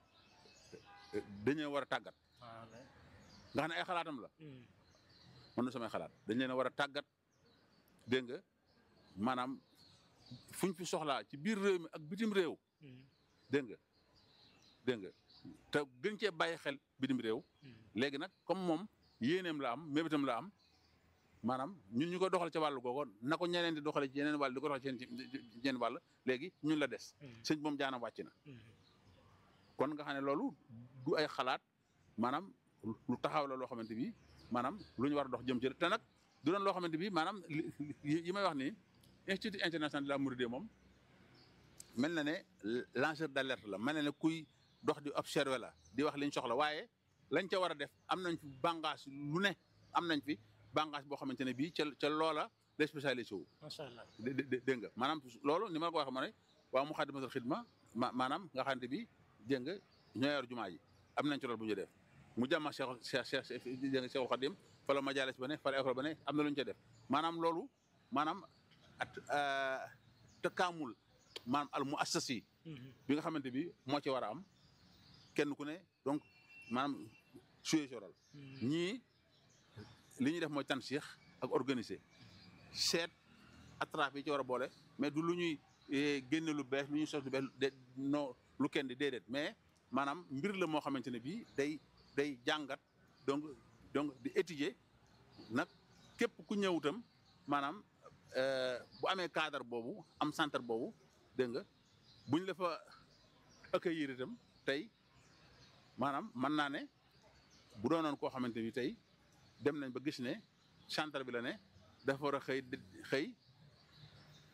dañoo war a tàggat waaw la. nga xam ne ay xalaatam la Hmm. mën na samay xalaat dañ leen a war a tàggat dégg nga maanaam fuñ fi soxlaa ci biir réew mi ak bitim réew Hmm. dégg nga dégg nga te gën cee bàyyi xel bitim réew Hmm. léegi nag comme moom yéeneem la am mébétam la am maanaam ñun ñu ko doxal ca wàllu googu na ko ñeneen di doxale ci yeneen wàll di ko doxal ci yeneen ci yeneen wàll léegi ñun la des Hmm. sëñ moom jaanam wàcc na Hmm. kon nga xam ne loolu du ay xalaat maanaam lu taxaw la loo xamante bi maanaam lu ñu war a dox jëm ci te nag du doon loo xamante bi maanaam li li- yi may wax nii institut international de la Mouridiyya moom mel na ne lanceur d'alerte la mel na ne kuy dox di observer la di wax liñ soxla waaye lañ ca war a def am nañ fi bànqaas lu ne am nañ fi bànqaas boo xamante ne bii ca ca loola la spécialisé wu Macha Allah. dé- dé- dégg nga maanaam loolu ni ma la ko waxee ma ne waa Muxaddamatul Xidma ma maanaam nga xamante bi dégg nga ñoo yor jumaa ji am nañ ci loolu bu ñu def mu jàmma Cheikh Cheikh Cheikh dégg nga Cheikhul Khadim fa la majalis ba ne fa la école ba ne am na lu ñu ca def maanaam loolu maanaam at takaamul maanaam al mu assasi Hmm. bi nga xamante bi moo ci war a am kenn ku ne donc maanaam suyee soral Hmm. ñii li ñuy def mooy tansix ak organiser seet attrape yi ci war a boole mais du lu ñuy eh, génne lu bees lu ñuy sos lu bees de non lu kenn di déedéet mais maanaam mbir la moo xamante ne bii day day jàngat donc donc di étudier nag képp ku ñëw itam maanaam euh, bu amee cadre boobu am centre boobu dégg nga buñ la fa accueillir itam tey maanaam mën naa ne bu doonoon koo xamante ni tey dem nañ ba gis ne centre bi la ne dafa war a xëy di- xëy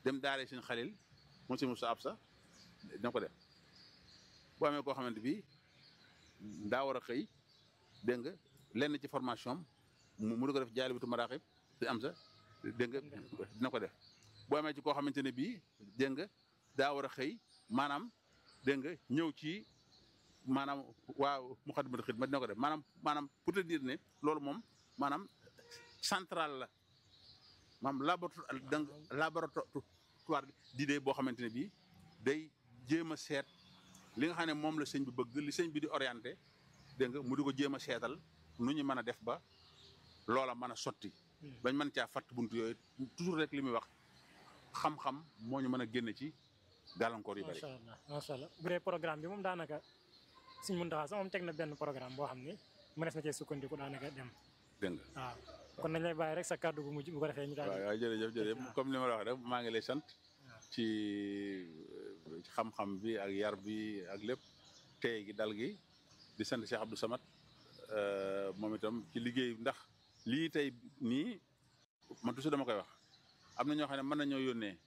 dem daare suñu xalil moom si Moussa Absa dina ko def boo amee koo xamante bi daa war a xëy dégg nga lenn ci formation am mu mu di ko def jaali bitu maraaxib si am sa dégg nga dina ko def boo amee ci koo xamante ne bii dégg nga daa war a xëy maanaam dégg nga ñëw ci maanaam waa Muxaddamatul Xidma dina ko def maanaam maanaam pour te dire ne loolu moom maanaam central la maanaam laboratoire donc laboratoire d'idée boo xamante ne bii day jéem a seet li nga xam ne moom la sëñ bi bëgg li sëñ bi di orienté dégg nga mu di ko jéem a seetal nu ñu mën a def ba loola mën a sotti. bañ mën caa fatt buntu yooyu toujours rek li muy wax xam-xam moo ñu mën a génne ci gàllankoor yu bari. macha allah macha allah bu dee programme bi moom daanaka suñ mën taxaw sax moom teg na benn programme boo xam ni mënees na cee sukkandiku daanaka dem. dégg nga waaw kon nañ lay bàyyi rek sa kàddu gu mujj bu ko defee ñu daal waaw waaw jërëjëf jërëjëf comme li ma la wax rek maa ngi lay sant ci xam-xam bi ak yar bi ak lépp tey gi dal gi di sant Cheikh Abdou Samad moom itam ci liggéey ndax lii tey nii man toujours dama koy wax am na ñoo xam ne mën nañoo yónnee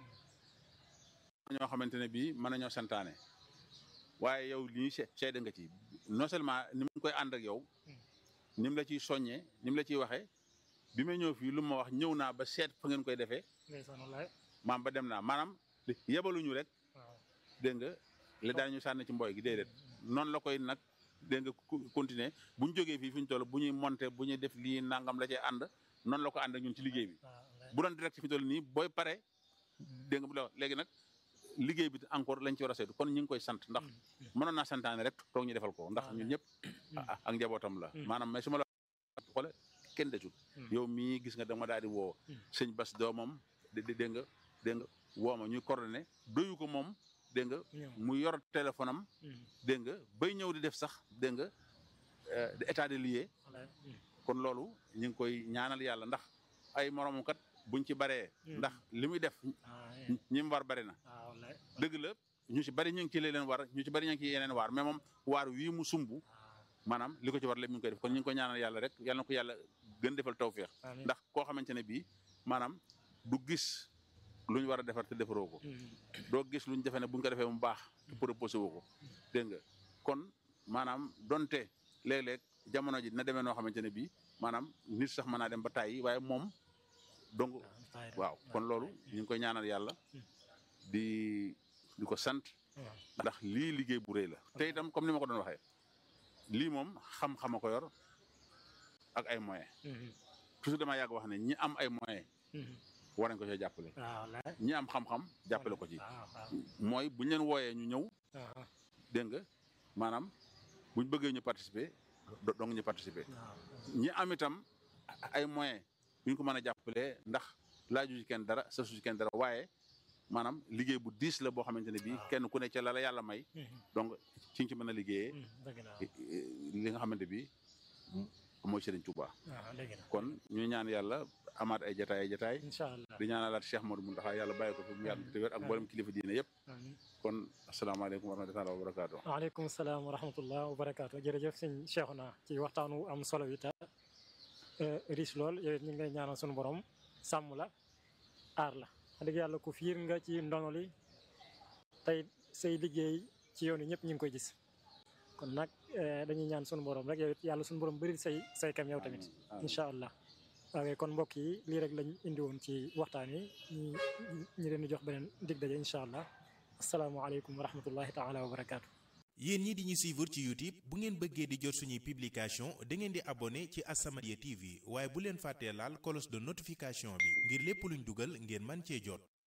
ñoo xamante ne bii mën nañoo santaane waaye yow lii seede nga ci non seulement ni mu koy ànd ak yow ni mu la ciy soññee ni mu la ciy waxee bi may ñëw fii lu ma wax ñëw naa ba seet fa ngeen koy defee maam ba dem naa maanaam yebaluñu rek dégg nga li daan ñu sànni ci mboy gi déedéet noonu la koy nag dégg nga continuer bu ñu jógee fii fi ñu toll bu ñuy monter bu ñuy def lii nangam la cay ànd noonu la ko ànd ak ñun ci liggéey bi bu doon direct fi ñu toll nii booy pare dégg nga bu la léegi nag liggéey bi encore lañ ci war a saytu kon ñu ngi koy sant ndax mënoon naa santaane rek toog ñu defal ko ndax ñun ñëpp ak njabootam la maanaam mais su ma la xoole kenn desul yow mii gis nga dama daal di woo sëñ bas doomam dégg nga dégg nga woo ma ñuy coordonné doyu ko moom dégg nga mu yor téléphone am dégg nga bay ñëw di def sax dégg nga état de lié kon loolu ñu ngi koy ñaanal yàlla ndax ay moromam kat buñ ci baree ndax li muy def ñi mu war bari na dëgg la ñu ci bari ñu ngi ci leen war ñu ci bari ñu ngi ci yeneen waar mais moom waar wii mu sumb maanaam li ko ci war lépp mi ngi koy def kon ñu ngi koy ñaanal yàlla rek yàlla na ko yàlla gën defal tawféex ndax koo xamante ne bii maanaam du gis lu ñu war a defar te defaroo ko doo gis lu ñu defee ne bu ñu ko defee mu baax te proposé woo ko dégg nga kon maanaam donte léeg-léeg jamono ji dina demee noo xamante ne bii maanaam nit sax mën naa dem ba tàyyi waaye moom donc waaw kon loolu ñu ngi koy ñaanal yàlla di di ko sant ndax lii liggéey bu rëy la te itam comme ni ma ko doon waxee lii moom xam-xama ko yor ak ay moyens toujours dama yàgg wax ne ñi am ay moyens war nañ ko cee jàppale ñi am xam-xam jàppale ko ci mooy buñ leen wooyee ñu ñëw dégg nga maanaam buñ bëggee ñu participer donc ñu participer ñi am itam ay moyens yuñ ko mën a jàppalee ndax laaju ci kenn dara sa su ci kenn dara waaye maanaam liggéey bu diis la boo xamante ne bii kenn ku ne ca la la yàlla may donc ci nga ci mën a liggéeyee li nga xamante bi mooy Serigne Touba kon ñu ñaan yàlla amaat ay jataay ay jataay di ñaanalaat Cheikh Modou Mountakha yàlla bàyyi ko fi mu yàgg te wér ak mboolem kilifa diine yëpp kon asalaamaaleykum wa rahmatulah wa barakaatu waaleykum salaam wa rahmatullah wa barakaatu jërëjëf sëñ Cheikhouna ci waxtaan wu am solo wi ta riche lool yow it ñu ngi lay ñaanal suñu borom sàmm la aar la wax dëgg yàlla ku fiir nga ci ndono li tey say liggéey ci yoon yi ñëpp ñu ngi koy gis kon nag dañuy ñaan sunu borom rek yow it yàlla sunu borom bëri say say kam yow tamit incha allah waaye kon mbokk yi lii rek lañ indi woon ci waxtaan wi ñu ñu leen di jox beneen dig daje incha allah asalaamaaleykum wa rahmatullahi taala wa barakaatu. yéen ñi di ñu suivre ci YouTube bu ngeen bëggee di jot suñuy publication da ngeen di abonné ci As-Samadiyya TV waaye bu leen fàttee laal cloche de notification bi ngir lépp luñ dugal ngeen man cee jot